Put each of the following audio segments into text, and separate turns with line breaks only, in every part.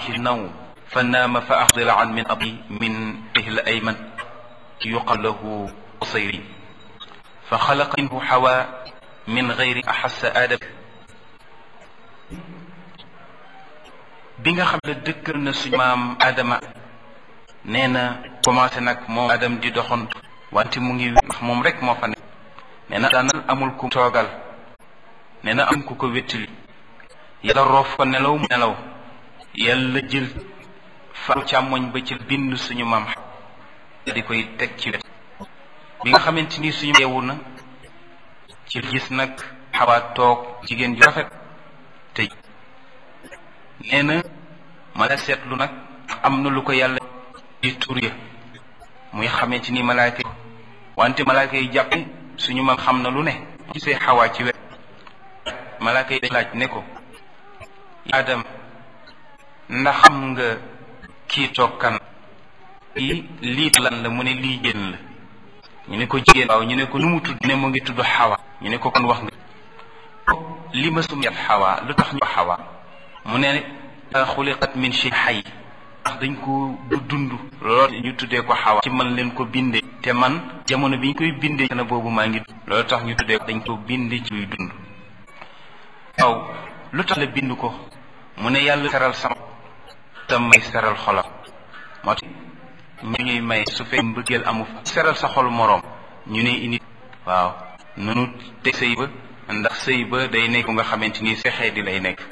النوم فنام فأخذل عن من أبي من به الأيمن يقال له قصيري فخلق منه حواء من غير أحس آدم bi nga xam ne dëkkal na suñu maam Adama nee na commencé nag moom Adam di doxantu wante mu ngi ndax moom rek moo fa nekk nee na daanal amul ku toogal nee na am ku ko wéttali yàlla roof ko nelaw mu nelaw yàlla jël fa càmmoñ ba ci bind suñu maam di koy teg ci wet bi nga xamante ni suñu yeewu na ci gis nag xawaat toog jigéen ju rafet te nee na ma la seetlu nag am na lu ko yàlla di tur ya muy xamante ni malaaka yi wante malaaka yi jàpp suñu maam xam na lu ne gisee xawaa ci wet malaaka yi dañ laaj ne ko adam ndax xam nga kii toog kan lii lii lan la mu ne lii jën la ñu ne ko jigéen waaw ñu ne ko nu mu tudd ne mu ngi tudd xawa ñu ne ko kon wax nga li ma sum yat xawa lu tax ñu xawa mu ne xuliqat min shay xay ndax dañ ko du dund loolu ñu tuddee ko xawa ci man leen ko bindee te man jamono bi ñu koy bindee na boobu maa ngi loolu tax ñu tuddee dañ ko bindee ci luy dund waaw lu tax la bind ko mu ne yàlla seral sama tam may seral xolam moo tax ñu ñuy may su fekkee mbëggeel amu fa seral sa xol moroom ñu ne indi waaw nunu te sëy ba ndax sëy ba day nekk nga xamante ni sexee di lay nekk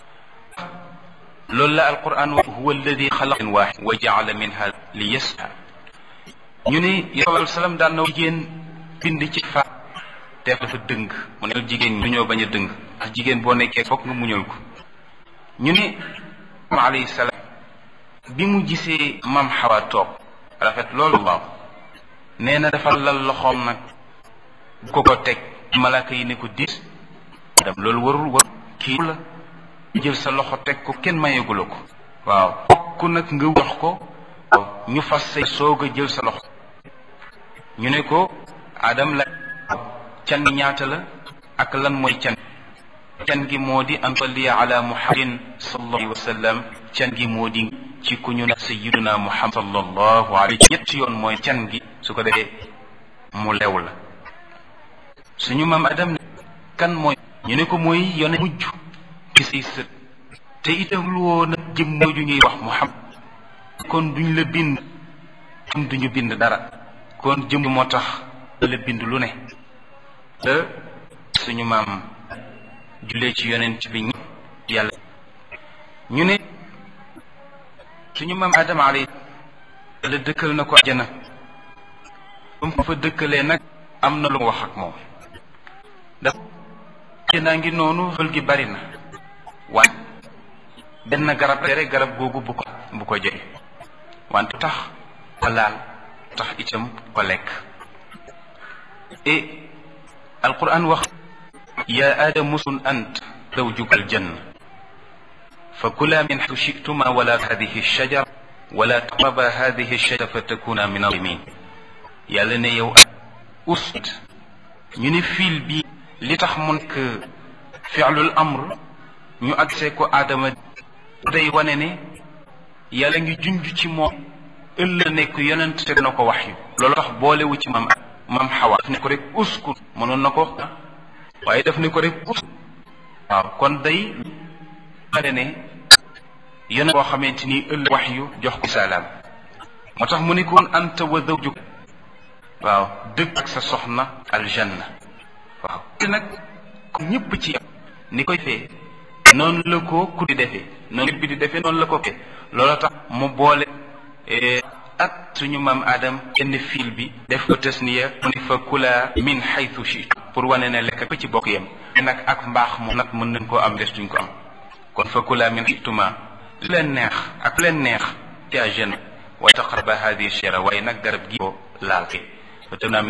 loolu la alquran wa huwa alladi xalaqa waaxid wa jaala minha li yasha ñu ne yonent salaam daan na jigéen bind ci fa te dafa dëng mu ne jigéen ñi ñoo bañ a dëng ndax jigéen boo nekkee fokk nga muñal ko ñu ne ma alayhi salaam bi mu gisee mam xawa toog rafet loolu waaw nee na dafa lal loxoom nag bu ko ko teg malaaka yi ne ko diis dem loolu warul warul kii la jël sa loxo teg ko kenn mayegula ko waaw fokk nag nga jox ko ñu fas say soog a jël sa loxo ñu ne ko adam la can gi ñaata la ak lan mooy can can gi moo di an salliya ala muhammadin sallallahu alayhi wa sallam can gi moo di ci ku ñu ne sayyiduna muhammad sallallahu alayhi ñett yoon mooy can gi su ko defee mu lew la suñu maam adam ne kan mooy ñu ne ko mooy yone mujj ci say sët te itam lu woon a jëm ju ñuy wax muhammad kon duñ la bind am duñu bind dara kon jëm moo tax la bind lu ne te suñu maam jullee ci yonent bi ñi yàlla ñu ne suñu maam adama alay la dëkkal na ko ajana ba mu ko fa dëkkalee nag am na lu mu wax ak moom daf naa ngi noonu xël gi bari na waaye benn garab rek garab googu bu ko bu ko jege wante tax laal tax itam ko lekk et alquran wax ya aadamu uskun ant zawjuka aljanna fa kula min xaytu shituma wala hadihi shajara wala taqraba hadihi shajara fa takuna min alimin yàlla ne yow ust ñu ne fiil bi li tax mu nekk fi'lul amr ñu agsee ko aadama day wane ne yàlla ngi junj ci moom ëllëg nekk yonent te na ko wax yu loolu tax boolewu ci maam maam xawa daf ne ko rek uskun mënoon na ko waaye daf ne ko rek uskun waaw kon day wane ne yonent boo xamante ni ëllëg wax yu jox ko salaam moo tax mu ne koon anta wa zawjuk waaw dëkk ak sa soxna aljanna waaw te nag ñëpp ci ni koy fee noonu la ko ku di defee noonu bi di defee noonu la ko fee loola tax mu boole ak suñu maam Adam yenn fiil bi def ko tasniya mu ne fa kula min xaytu shitu pour wane ne lekk ko ci bokk yem nag ak mbaax moom nag mën nañ koo am des duñ ko am kon fa kula min xaytuma li leen neex ak leen neex ci àjjana waaye taqraba hadi shera waaye nag garab gi ko laal ke